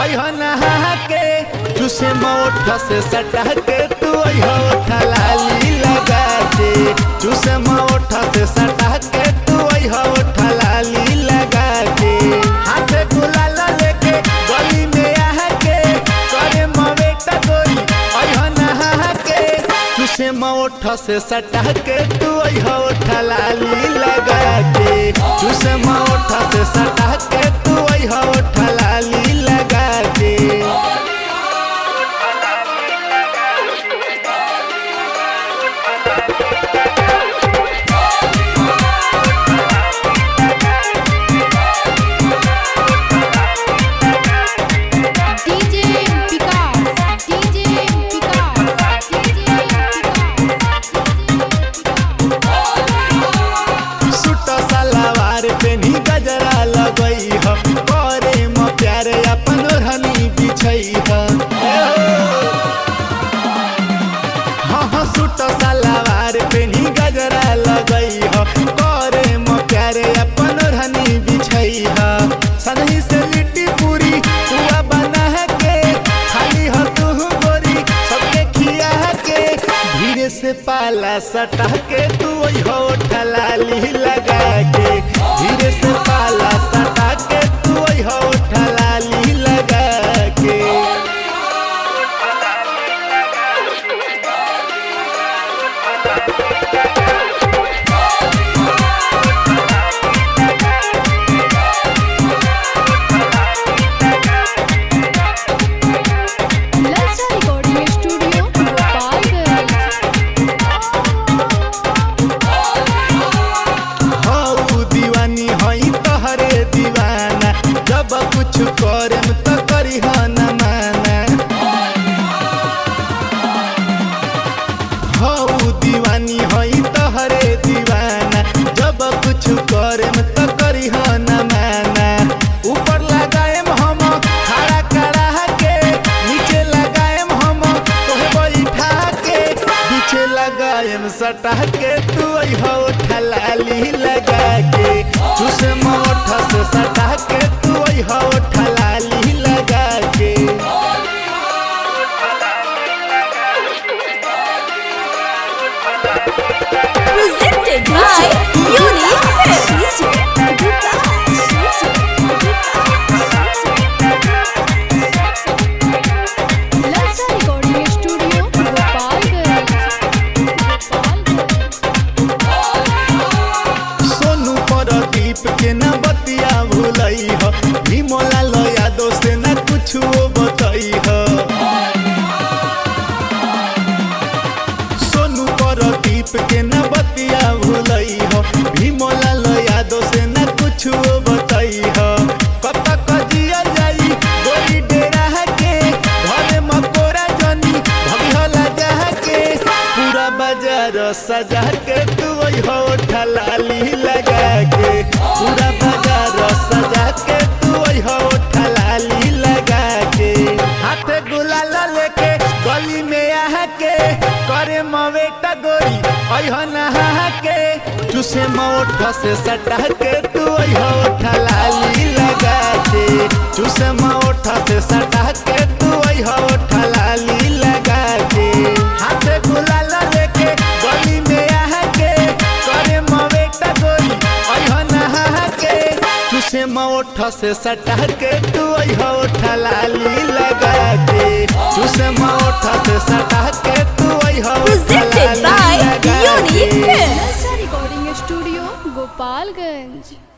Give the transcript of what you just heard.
अइह नहा के चूसे मोठ से सटा के तू अइह ओठा लाली लगा के चूसे मोठ से सटा के तू अइह ओठा लाली लगा के हाथे गुलाल लेके गली में आ के करे मवेटा गोरी अइह नहा के चूसे मोठ से सटा के तू अइह ओठा लाली लगा के चूसे मोठ से सटा के तू अइह ओठा लाली लगा के DJ Vikas, DJ Vikas, DJ suit salwar पेनी गजरा लगई ह करे म प्यारे अपन ओढ़नी बिछई ह हाँ हाँ सूट सलवार पेनी गजरा लगई ह करे म प्यारे अपन ओढ़नी बिछई ह सनही से लिट्टी पूरी पुआ बना के खाली ह तू गोरी सबके खिया के धीरे से पाला सटा के तू हो ठलाली लगा के धीरे से पाला सटा के तू हो ठलाली लगा के Lalsa Recording Studio, Gopalganj. हऊ दीवानी हई तहरे दीवाना जब कुछ करेम त करी न माना हऊ दीवानी हई तहरे दीवाना जब कुछ करेम त करी न माना ऊपर लगाएम हम खड़ा करा के नीचे लगाएम हम तोहे बैठा के पीछे लगाएम सटा के तू हो ठलाली लगा के चूसे मोठ से सटा के तू हो ठलाली लगा के Presented by Unique Lalsa Recording Studio, Gopalganj. Sonu Pradeep के न बतिया भूलई ह भीमला लया दो से न कुछ बतई ह सोनू परदीप के न बतिया भूलई ह भीमला लया दो से न कुछ बतई ह कब तक जिया जाई गोरी डेरा के घरे मकोरा जनी भगहला जा के पूरा बाजार सजा के तू हो ठलाली लगा के पूरा बाजार सजा के तू हो ठलाली लगा के हाथे गुलाल लेके गली में आ के करे मवेटा गोरी अह नहा के चूसे मोठ से सटा के तू हो ठलाली लगा के चूसे मोठ से सटा के तू हो ठलाली लगा के हाथे गुलाल लेके गली में आ के करे मवेटा गोरी अह नहा के चूसे मोठ से सटा के तू हो ठलाली लगा के चूसे मोठ से सटा के तू हो Presented by ठलाली लगा Unique के। Films. Lalsa Recording Studio, Gopalganj.